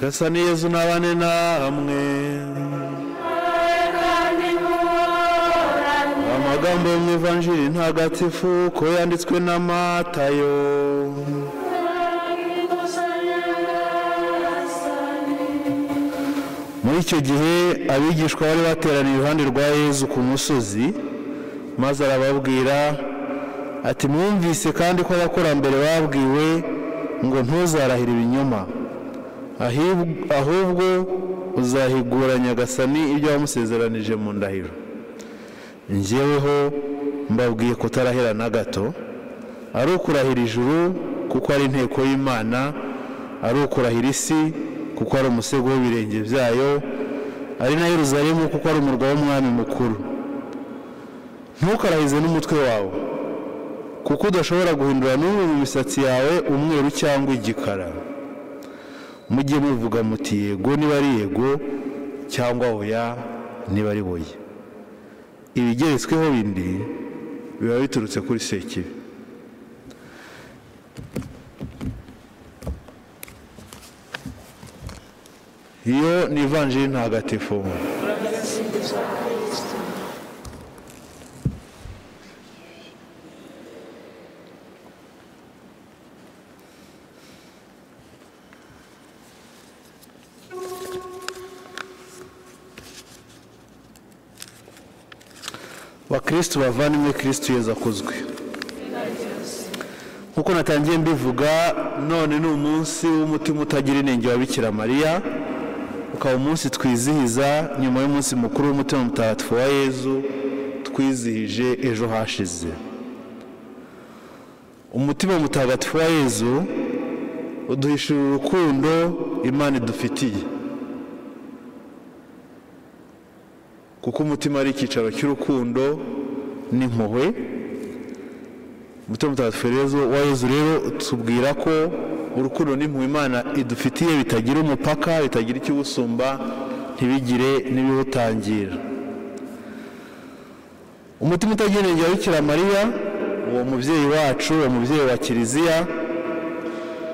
asa neza unabane namwe amagambo yo mu ivanjiri ntagatifu ko yanditswe na matayo muri icyo gihe abigishwa bari bateraniye iruhande rwa yezu ku musozi maze arababwira ati mwumvise kandi ko abakurambere babwiwe ngo ntuzarahire ibinyoma ahib- ahubwo uzahigura nyagasani ibyo wamusezeranije mu ndahiro njyeweho mbabwiye kutarahira na gato ari ukurahira ijuru kuko ari inteko y'imana ari ukurahira isi kuko ari umusego w'ibirenge byayo ari na yeruzalemu kuko ari umurwa w'umwami mukuru ntukarahize n'umutwe wawe kuko udashobora guhindura n'umwe mu misatsi yawe umweru cyangwa igikara mujye muvuga muti yego niba ari yego cyangwa oya niba ari boye ibigeretsweho bindi biba biturutse kuri sekibi iyo ni ivanjiri ntagatifu bakristu bavandimwe kristu yezu akozwe nk'uko natangiye mbivuga none ni umunsi w'umutima utagira inenge wa bikira mariya ukaba umunsi twizihiza nyuma y'umunsi mukuru w'umutima mutagatifu wa yezu twizihije ejo hashize umutima mutagatifu wa yezu uduhishura urukundo imana idufitiye kuko umutima ari icyicaro cy'urukundo n'impuhwe umutima mutagatifu rezo wa yezu rero utubwira ko urukundo n'impuhwe imana idufitiye bitagira umupaka bitagira ikiwusumba ntibigire n'ibiwutangira umutima utagereranye wa bikira mariya uwo mubyeyi wacu uwo mubyeyi wa kiliziya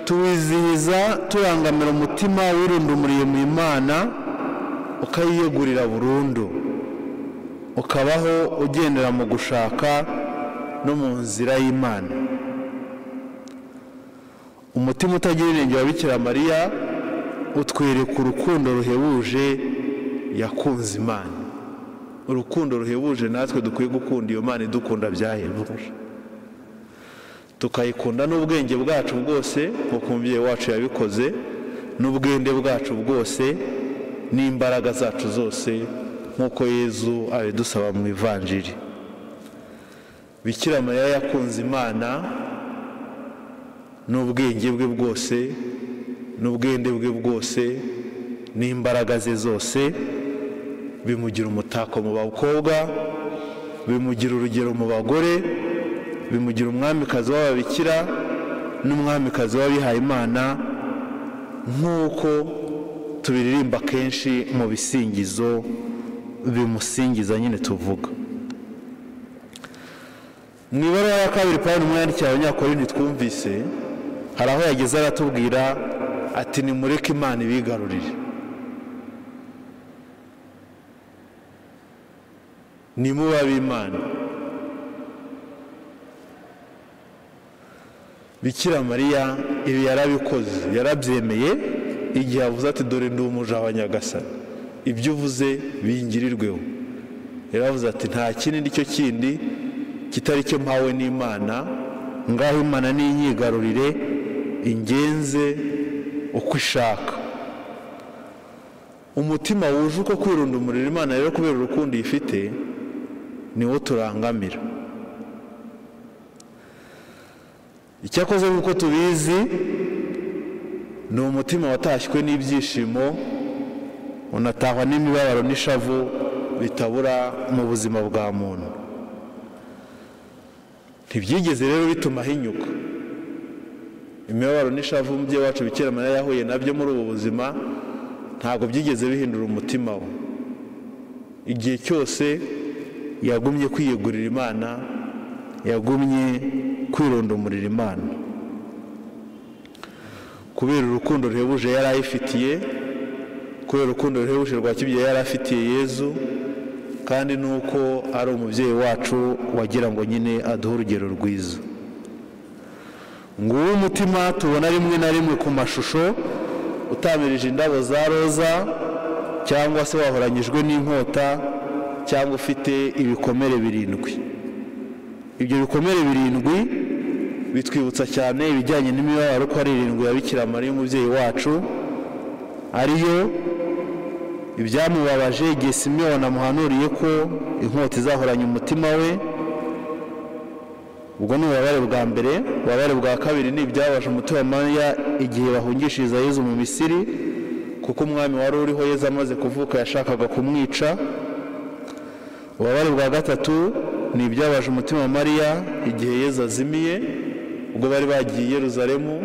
tuwizihiza turangamira umutima wirundumuriye mu imana ukayiyegurira burundu ukabaho ugendera mu gushaka no mu nzira y'imana umutima utagira inenge wa bikira mariya utwereka urukundo ruhebuje yakunze imana urukundo ruhebuje natwe dukwiye gukunda iyo mana idukunda byahebuje tukayikunda n'ubwenge bwacu bwose nk'uko umubyeyi wacu yabikoze n'ubwende bwacu bwose n'imbaraga zacu zose nk'uko yezu abidusaba mu ivanjiri bikira mariya yakunze imana n'ubwenge bwe bwose n'ubwende bwe bwose n'imbaraga ze zose bimugira umutako mu bakobwa bimugira urugero mu bagore bimugira umwamikazi w'ababikira n'umwamikazi w'abihayimana nk'uko tubiririmba kenshi mu bisingizo bimusingiza nyine tuvuga mu ibaruwa ya kabiri pawulo umwandikiye abanyakorinti twumvise hari aho yageze aratubwira ati nimureke imana ibigarurire nimuba ab'imana bikira mariya ibi yarabikoze yarabyemeye igihe avuze ati dore ndi umuja wa nyagasani ibyo uvuze bingirirweho yaravuze ati nta kindi cyo kindi kitari cyo mpawe n'imana ngaho imana n'inyigarurire ingenze uko ishaka umutima wuje uko kwirunda umuriro imana rero kubera urukundo ifite niwo turangamira icyakoze nk'uko tubizi ni umutima watashywe n'ibyishimo unatahwa n'imibabaro n'ishavu bitabura mu buzima bwa muntu ntibyigeze rero bituma ahinyuka imibabaro n'ishavu umubyeyi wacu bikira mariya yahuye nabyo muri ubu buzima ntabwo byigeze bihindura umutima we igihe cyose yagumye kwiyegurira imana yagumye kwirondumurira imana kubera urukundo ruhebuje yari ayifitiye kubera urukundo ruhebuje rwa kibyeyi yari afitiye yezu kandi nuko ari umubyeyi wacu wagira ngo nyine aduhe urugero rwiza nguwo umutima tubona rimwe na rimwe ku mashusho utamirije indabo za roza cyangwa se wahoranyijwe n'inkota cyangwa ufite ibikomere birindwi ibyo bikomere birindwi bitwibutsa cyane ibijyanye n'imibabaro ko ari irindwi ya Bikira Mariya y'umubyeyi wacu ariyo ibyamubabaje igihe simiyoni amuhanuriye ko inkota izahoranye umutima we ubwo ni ububabare bwa mbere ububabare bwa kabiri ni ibyabaje umutima Mariya igihe bahungishiriza Yezu mu misiri kuko umwami wari uriho Yezu amaze kuvuka yashakaga kumwica ububabare bwa gatatu ni ibyabaje umutima Mariya igihe Yezu azimiye ubwo bari bagiye i Yeruzalemu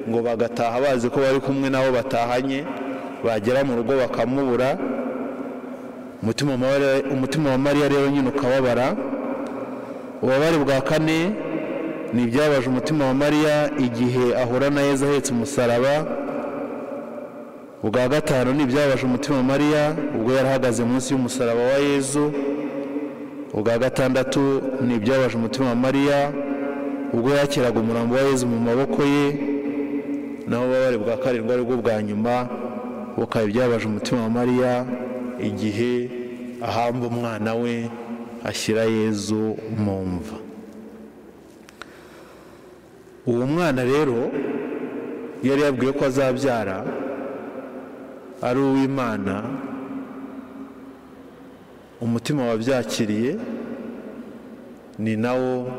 ngo bagataha bazi ko bari kumwe nabo batahanye bagera mu rugo bakamubura umutima wa Mariya- umutima wa mariya rero nyine ukababara ububabare bwa kane ni ibyabaje umutima wa mariya igihe ahura na yezu ahetse umusaraba ubwa gatanu ni ibyabaje umutima wa mariya ubwo yari ahagaze munsi y'umusaraba wa yezu ubwa gatandatu ni ibyabaje umutima wa mariya ubwo yakiraga umurambo wa yezu mu maboko ye naho ububabare bwa karindwi ari bwo bwa nyuma bukaba ibyabaje umutima wa mariya igihe ahamba umwana we ashyira yezu mu mva uwo mwana rero yari yabwiwe ko azabyara ari uw'imana umutima wabyakiriye ni nawo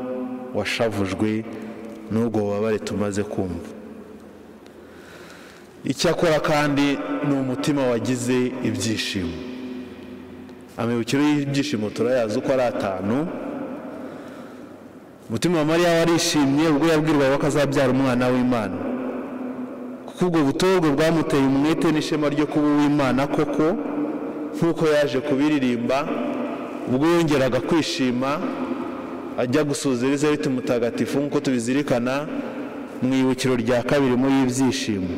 washavujwe n'ubwo bubabare tumaze kumva icyakora kandi ni umutima wagize ibyishimo amibukiro y'ibyishimo turayazi uko ari atanu umutima wa mariya warishimye ubwo yabwirwaga ko azabyara umwana w'imana kuko ubwo butorwe bwamuteye umwete n'ishema ryo kuba uw'imana koko nk'uko yaje kubiririmba ubwo yongeraga kwishima ajya gusuhuza elizabeth mutagatifu nk'uko tubizirikana mu ibukiro rya kabiri muri y'ibyishimo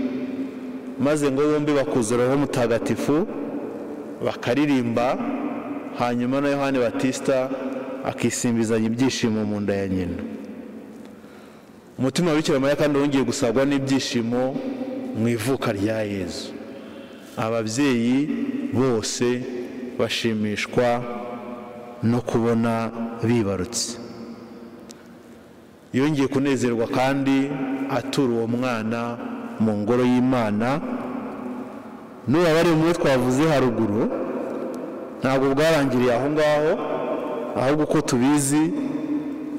maze ngo bombi bakuzuraho mutagatifu bakaririmba hanyuma na yohani batisita akisimbizanya ibyishimo mu nda ya nyina umutima wa Bikira mariya kandi wongeye gusabwa n'ibyishimo mu ivuka rya yezu ababyeyi bose bashimishwa no kubona bibarutse yongeye kunezerwa kandi atura uwo mwana mu ngoro y'imana n'ubu bari muri twavuze haruguru ntabwo bwarangiriye aho ngaho ahubwo uko tubizi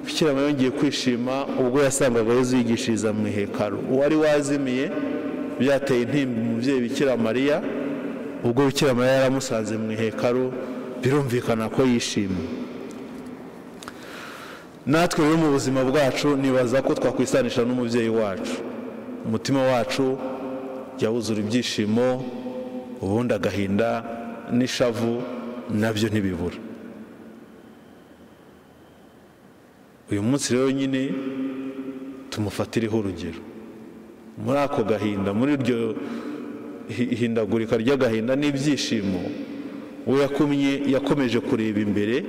bikirama yongeye kwishima ubwo yasangaga Yezu yigishiriza mu ihekaro uwari wazimiye byateye intimba umubyeyi bikira mariya ubwo bikira mariya yaramusanze mu ihekaro birumvikana ko yishimye natwe rero mu buzima bwacu nibaza ko twakwisanisha n'umubyeyi wacu umutima wacu jya wuzura ibyishimo ubundi agahinda n'ishavu nabyo ntibibura uyu munsi rero nyine tumufatireho urugero muri ako gahinda muri iryo hi- hindagurika ry'agahinda n'ibyishimo we yakumye yakomeje kureba imbere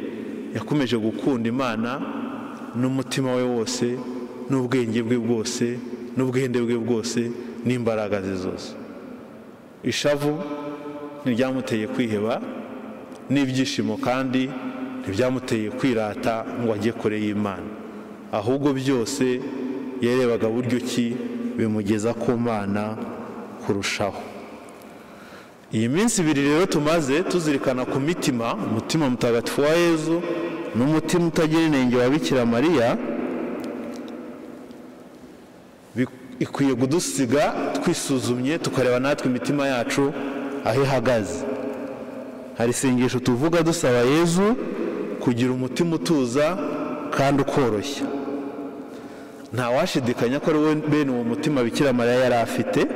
yakomeje gukunda imana n'umutima we wose n'ubwenge bwe bwose n'ubwende bwe bwose n'imbaraga ze zose ishavu ntiryamuteye kwiheba n'ibyishimo kandi ntibyamuteye kwirata ngo ajye kure y'imana ahubwo byose yarebaga buryo ki bimugeza ku mana kurushaho iyi minsi ibiri rero tumaze tuzirikana ku mitima umutima mutagatifu wa yezu n'umutima utagira inenge wa bikira mariya bi- ikwiye kudusiga twisuzumye tukareba natwe imitima yacu aho ihagaze hari isengesho tuvuga dusaba yezu kugira umutima utuza kandi ukoroshya ntawashidikanya ko ari we bene uwo mutima bikira mariya yari afite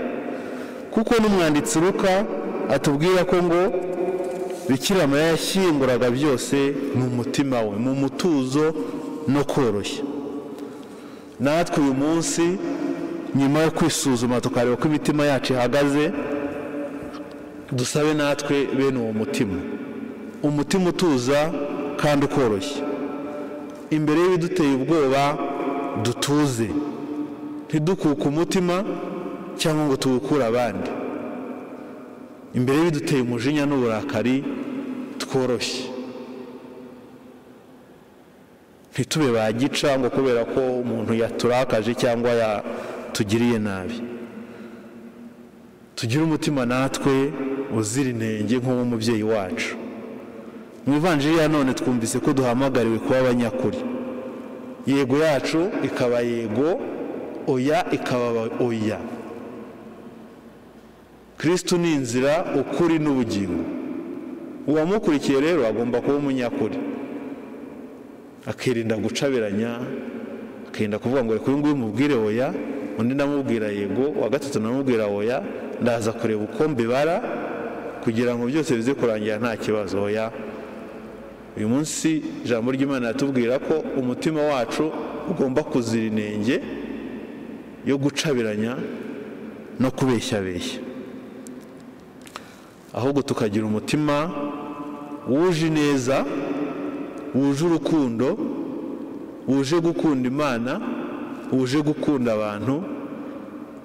kuko n'umwanditsi ruka atubwira ko ngo bikira mariya yashyinguraga byose mu mutima we mu mutuzo no koroshya natwe uyu munsi nyuma yo kwisuzuma tukareba uko imitima yacu ihagaze dusabe natwe bene uwo mutima umutima utuza kandi ukoroshye imbere y'ibiduteye ubwoba dutuze ntidukuke umutima cyangwa ngo tuwukure abandi imbere y'ibiduteye umujinya n'uburakari tworoshye ntitube bagica ngo kubera ko umuntu yaturakaje cyangwa yatugiriye nabi tugire umutima natwe uzira intenge nk'uwo mubyeyi wacu mu ivanjiri ya none twumvise ko duhamagariwe kuba abanyakuri yego yacu ikaba yego oya ikaba oya kirisitu ni inzira ukuri n'ubugingo uwamukurikiye rero agomba kuba umunyakuri akirinda gucabiranya akirinda kuvuga ngo reka uyu nguyu mubwire oya undi ndamubwira yego uwa gatatu ndamubwira oya ndaza kureba uko mbibara kugira ngo byose bize kurangira nta kibazo oya uyu munsi ijambo ry'imana yatubwira ko umutima wacu ugomba kuzira inenge yo gucabiranya no kubeshyabeshya ahubwo tukagira umutima wuje neza wuje urukundo wuje gukunda imana wuje gukunda abantu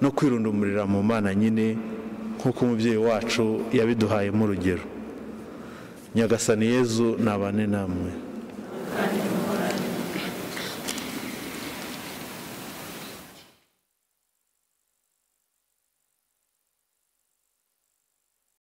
no kwirundumurira mu mana nyine nk'uko umubyeyi wacu yabiduhayemo urugero nyagasani yezu nabane namwe